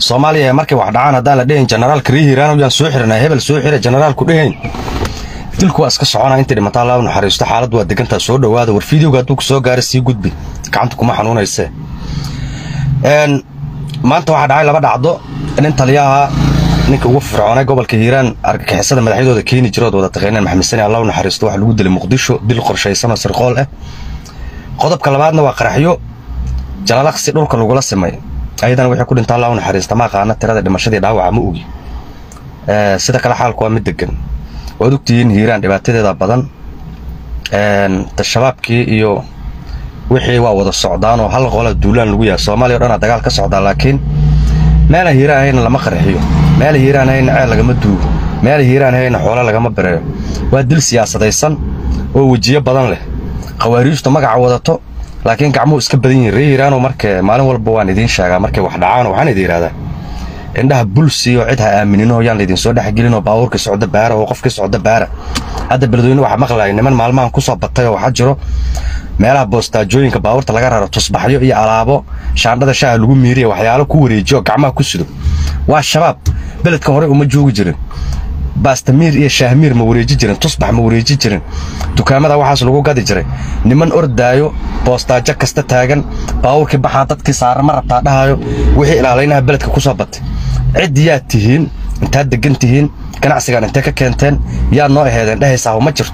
soomaaliya ee markay wax dhacaan haddaan la dhehayn generaalka rii hiiraan yaan soo xiranaa hebel soo xira generaalku dhehayn dilku waa iska soconaa intii dhimataa laa naxariisto xaaladdu waa degantaa soo dhowaada war fideoga hadduu ku soo gaara sii gudbi gacanta kuma xanuunaysee maanta waxaa dhacay laba dhacdo nin taliyaha ninka ugu fircoonay gobolka hiiraan argagixisada madaxyadooda keeni jirood wada taqayneen maxamed sani allah u naxariisto waxa lagu dilay muqdisho dil qorshaysan oo sirqool ah qodobka labaadna waa qaraxyo jalalaqsi dhulka lagula simay ayadana wixii ku dhinta allah u naxariista ma aqaana tirada dhimashadii dhaawaca ma ogi sida kale xaalku waa mid degan waad ogtihiin hiiraan dhibaatadeeda badan shabaabkii iyo wixii waa wada socdaan oo hal qola duulaan lagu yahay soomaaliya o dhanaa dagaal ka socdaa laakiin meela hiiraan hayna lama qarxiyo meela hiiraan hayna ceel lagama duugo meela hiiraan hayna xoolo lagama bereeyo waa dil siyaasadaysan oo wejiyo badan leh khawaariijtu magaca wadato laakiin gacmuhu iska badan yihin ree hiiraano marka maalin walba waan idiin sheegaa markay wax dhacaan waxaan idin yidhahdaa indhaha bulsiyo cid ha aaminino yaan laydin soo dhexgelinoo baabuurkii socda baara oo qofkii socda baara hadda beledweyne waxaa maqlaya niman maalmahan ku soo batay oo waxaa jiro meelaha boostaajooyinka baabuurta laga raro tusbaxyo iyo alaabo shaandhada shaaha lagu miiriya waxyaalo ku wareejiyo gacmaha ku sido waa shabaab beledka hore uma joogi jirin baastamiir iyo shaahmiir ma wareeji jirin tusbax ma wareeji jirin dukaamada waxaas lagu gadi jiray niman ordaayo boostaajo kasta taagan baabuurkii baxaa dadkii saara ma rabtaa dhahayo wixii ilaalaynaha beledka ku soo batay cid yaad tihiin intaad degan tihiin ganacsigaan intee ka keenteen yaad noo aheedeen dhehaysaa ma jirto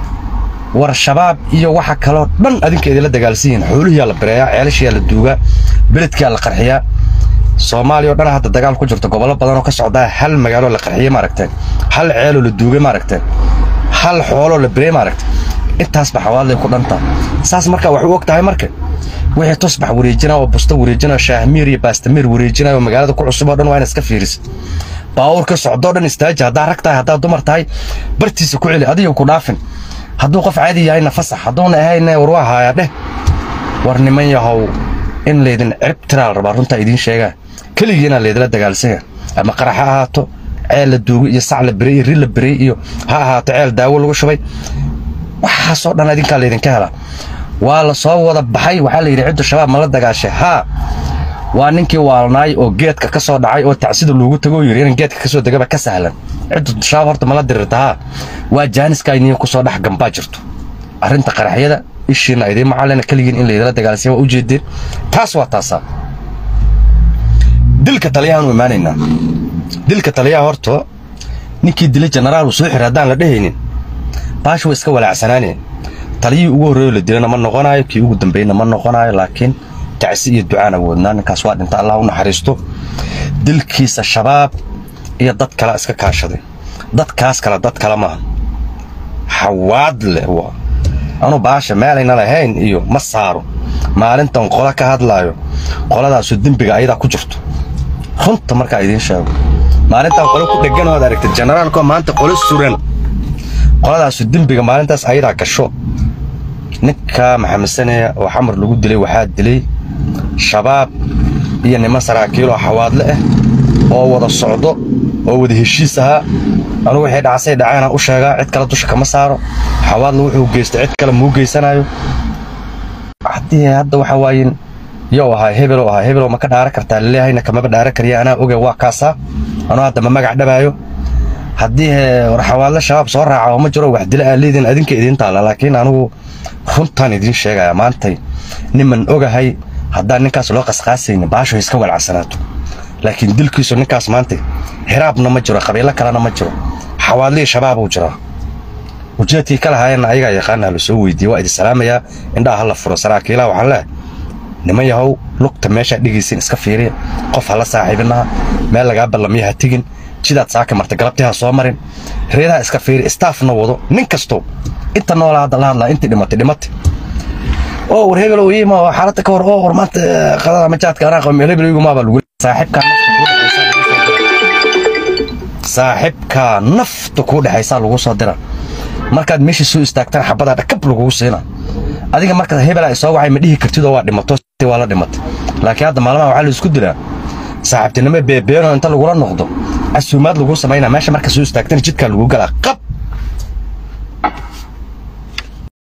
war shabaab iyo waxa kaloo dhan adinka idinla dagaalsan yihiin xoolihiyaa la bireeyaa ceelashiyaa la duugaa beledkiyaa la qarxiyaa soomaaliya o dhan hadda dagaal ku jirto gobollo badan oo ka socdaa hal magaaloo la qarxiyey maaragteen hal ceeloo la duugay maaragteen hal xooloo la birey maaragteen intaasba xawaadlay ku dhantaa saas markaa wax u og tahay marka wixii tusbax wareejinaa oo busto wareejinaa shaahmiir iyo baastamiir wareejinaa oo magaalada ku cusub oo dhan waa ina iska fiirisa baawurka socdoo dhan istaaji haddaa rag tahay haddaa dumar tahay bartiisa ku celi adiga ku dhaafin hadduu qof caadi yahayna fasax hadduuna ahayna war waa haayaa dheh war niman yahow in laydin cirib tiraa la rabaa runtaa idiin sheegaa keligiina laydila dagaalsanya ama qarax ha ahaato ceel la duugay iyo sac la berey iyo ri la berey iyo ha ahaato ceel daawo lagu shubay waxaasoo dhan idinkaa laydinka helaa waa la soo wada baxay waxaa la yidhi ciddu shabaab ma la dagaashay haa waa ninkii waalnaay oo geedka ka soo dhacay oo tacsida loogu tago yidhi in geedka ka soo degaba ka sahlan ciddu shabaab horta ma la dirirta haa waa jaaniska iniin ku soo dhex gambaa jirto arrinta qaraxyada ishiina idiin macallina keligiin in laydila dagaalsanya waa ujeedeen taas waa taasaa dilka taliyahaan u imaanaynaa dilka taliyaha horta ninkii dilay jenaraal uu soo xira haddaan la dhehaynin baash way iska walaacsanaaneen taliyihii ugu horreeyo la dilana ma noqonayo kii ugu dambeeyna ma noqonayo laakiin tacsi iyo ducaan awoodnaa ninkaas waa dhinta allah u naxariisto dilkiisa shabaab iyo dad kale iska kaashaday dadkaas kale dad kale maaha xawaad leh waa anu baasha meelayna lahayn iyo ma saaro maalintan qola ka hadlaayo qoladaasu dembiga ayadaa ku jirto runta markaa idiin sheego maalintan qolo ku dhegan ood aragtid generaalkoo maanta qolo suran qoladaasu dembiga maalintaas ayadaa gasho ninka maxamed sane oo xamar lagu dilay waxaa dilay shabaab iyo niman saraakiiloo xawaadle ah oo wada socdo oo wada heshiis ahaa anugu waxay dhacasay dhaceenaan u sheegaa cid kale dusha kama saaro xawaadle wuxuu geysta cid kale muu geysanayo haddii hadda waxa waayin yow ahaa hebeloo ahaa hebeloo ma ka dhaara kartaa laleeyahayna kamaba dhaara kariya anaa oge waa kaasaa anuu hadda ma magac dhabaayo haddii war xawaadle shabaab soo raaca oo ma jiro wax dila aa leediin adinka idiin taalla laakiin anugu runtaan idiin sheegaya maantay niman ogahay haddaan ninkaas loo qasqaasaynin baasho iska walacsanaato laakiin dilkiisu ninkaas maanta hiraabna ma jiro qabiilo kalena ma jiro xawaadlihii shabaabuu jiraa ujeedkii ka lahaayeenna ayagaa yaqaana la soo weydiiyey waa idin salaamayaa indhaha ha la furo saraakiilaha waxaan leehay niman yahow lugta meeshaa dhegaysin iska fiiriya qof hala saaxiibinaha meel lagaa ballamiya ha tegin jidaad saaka marta galabtii ha soo marin reedaha iska fiiri staafna wado nin kasto inta noolaa hadda la hadlaa intii dhimatay dhimatay oo war hebel oo yiima oo xaaladda ka hor oo war maanta qadada majaadka anaa qaba meel hebel igumaa baa lagu saaxiibkaa saaxiibkaa nafta kuu dhexaysaa lagu soo dira markaad meeshii soo istaagtaan xabadaa dhakab lagugu siina adiga markaad hebelaa isoo wacay ma dhihi kartid oo waa dhimato waa la dhimatay laakiin hadda maalmaha waxaa la isku dilaa saaxiibtinimo beebeenoo inta lagula noqdo casuumaad lagu samaynaa meesha marka soo istaagtana jidkaa lagu galaa qab